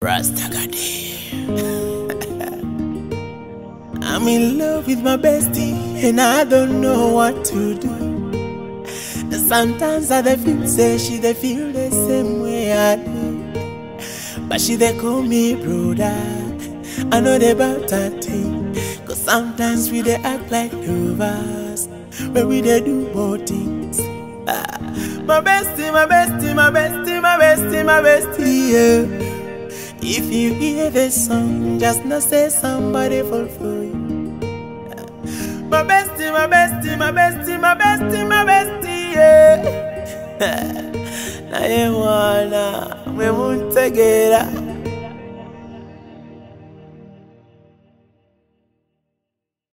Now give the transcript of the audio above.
Rastagadi. I'm in love with my bestie and I don't know what to do. And sometimes I dey feel say she dey feel the same way I do. But she dey call me brother. I know they about that thing. Cause sometimes we dey act like lovers. But we dey do more things. Ah, my bestie, my bestie, my bestie, my bestie, my bestie, yeah. If you hear this song, just know say somebody fall for you. My bestie, my bestie, my bestie, my bestie, my bestie, yeah. Na ye wanna, we won't together.